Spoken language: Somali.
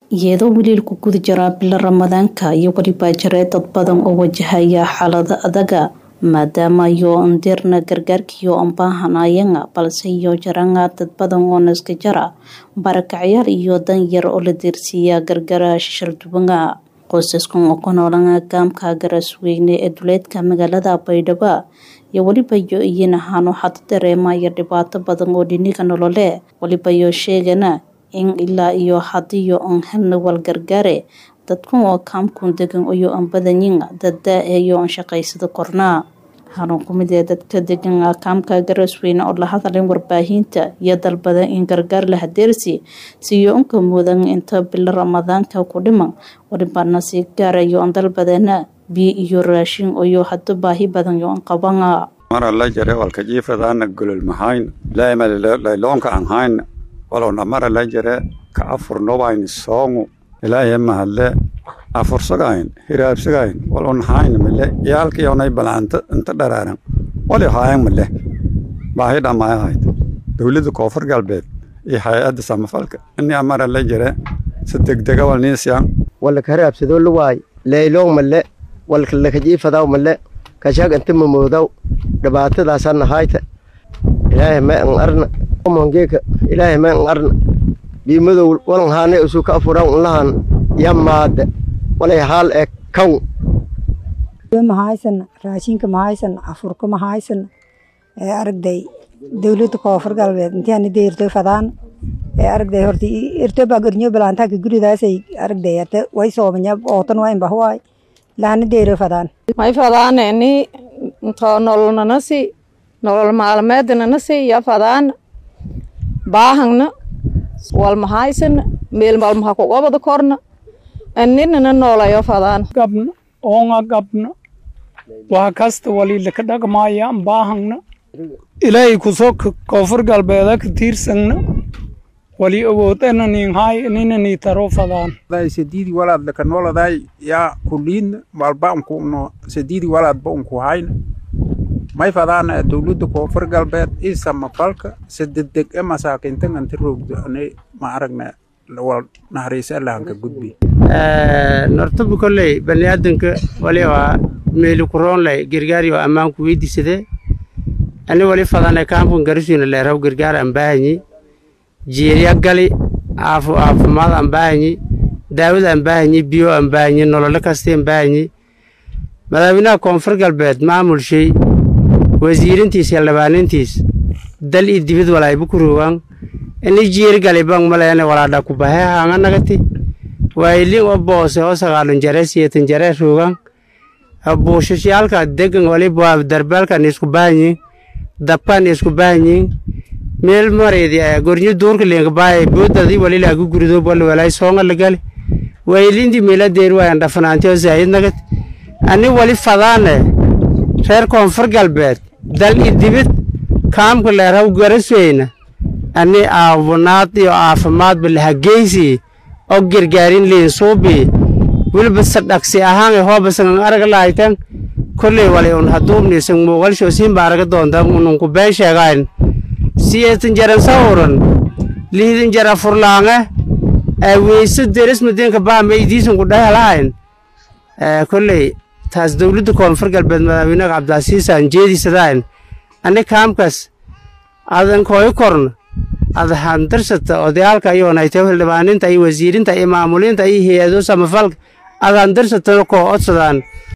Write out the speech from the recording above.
iyadoo weli ku guda jiraa bilo ramadaanka iyo weliba jiree dad badan oo wajahaya xaalado adaga maadaama iyo ndirna gargaarkiyo aan baahanayanga balse iyo jaranga dad badan oo naska jara barakacyaal iyo dan yar oo la deersiiya gargara shishardubanga qoysaskan oo ku noolanga gaamka garasweyne ee duleedka magaalada baydhabo iyo weliba yo iyin ahaan waxaad dareemaya dhibaato badan oo dhiniga nolole weliba yo sheegana in ilaa iyo hadiyo aan helna walgargaare dadkan oo kaamkun degan iyo aan badanyin dadda-eyo aan shaqaysada kornaa hanuun ku mid ee dadka degan kaamka garasweyne oo la hadalin warbaahinta iyo dalbada in gargaar la hadeersi siiyo unka mudan inta bilo ramadaanka ku dhiman walibana sii gaarayo aan dalbadeena biyo iyo raashin iyo hado baahi badan yo aan qabana mara la jare walka jiifadaana golol mahayn laymaloonka aan hayn walowna mara la jare ka afurnobayn soongu ilaahay mahadle afursagayn hiraabsagayn walon hayn male yaalkiyonay balaanta inta dharaaran wali haayan male baahi dhammaaya hayd dowladda koonfur galbeed iyo hay-adda samafalka ini amara la jare si degdega walniisyan walaka hiraabsadoo la waay leylong male walka lakajiifadaw male kashag inta mamoodaw dhibaatadaasana hayta ilaahay may an arna mongeeka ilaahay may an arna biimadow walan haane usu ka afuran unlahan yamaade walay haal ee kaw mahaysana raashinka mahaysana afurka mahaysana ee aragday dowladda koonfur galbeed intiana deerto fadaan ee aragday horta irtoba gornyo balaantaaka guridaasay aragday ate way soomanya ootan waa inbahuwaay lahana deero fadaan may fadaana ini into nololnanasi nolol maalmeednanasi ya fadaana baahangna walmahaysana meel malmaha kugobada korna aninana noolayo fadaan gabna oonga gabna waxa kasta waliila ka dhaqmaayaan baahangna ilaahay kusoo koonfur galbeeda ka tiirsangna wali awoodana ninhaay nina ni taro fadaan sadidi walaad laka nooladay yaa kuliidna walba unkuno sadidi walaadba unku hayna may fadaana dowladda koonfur galbeed ii samafalka sadedeg e masaakintan anta roogdo ani ma aragna wal naxariisa allahanka gudbi nortabu kolley baniaadanka wali waa meeli kuroonley gargaari oo ammaanku weydiisade ani wali fadane kaamkan garisuina leeraw gargaar aan baahanyi jeeriya gali aafu aafumaad aan baahanyi daawad aan baahanyi biyo aan baahanyi nololo kasta aan baahanyi madaaweynaha koonfur galbeed maamulshay wasiirintiis xildhibaanintiis dal iyo dibid walaayba ku roogaan ini jeeri gali bang maleene walaadha ku bahe haanga nagati waayilin oo boose oo sagaalun jare siyeetan jare roogaan buushashiyaalka degan waliba darbaalkan isku baahanyiin dabkan isku baahanyiin meel mareedi gornyo duurka leenka baaya boodadii walilaagu gurido wali walay soonga lagali waayilindi meela deer waayan dhafanaanti oo zaayid nagati ani wali fadaane reer koonfur galbeed dal i dibid kaamka leeraw garasweyna ani aabunaad iyo caafimaadba lahageysi oo gargaarin liinsuubi weliba sadhaqsi ahaan hoobasan araga laaytan kolley wali un haduubniisan muuqalsho siinba araga doonta ununku been sheegayn siyeetan jaran sawuran lihidan jara furlaange weyse deresmadeenka baama idiisan ku dhehelahayn kolley taas dowladda koonfur galbeed madaaweynaha cabdilcasiisaan jeedisadayn ani kaamkas adan kooyo korna ada handarsata odayaalka iyoonaytay xildhibaaninta iyo wasiirinta iyo maamulinta iyo hay-ado samafalka adaan darsatana koo odsadaan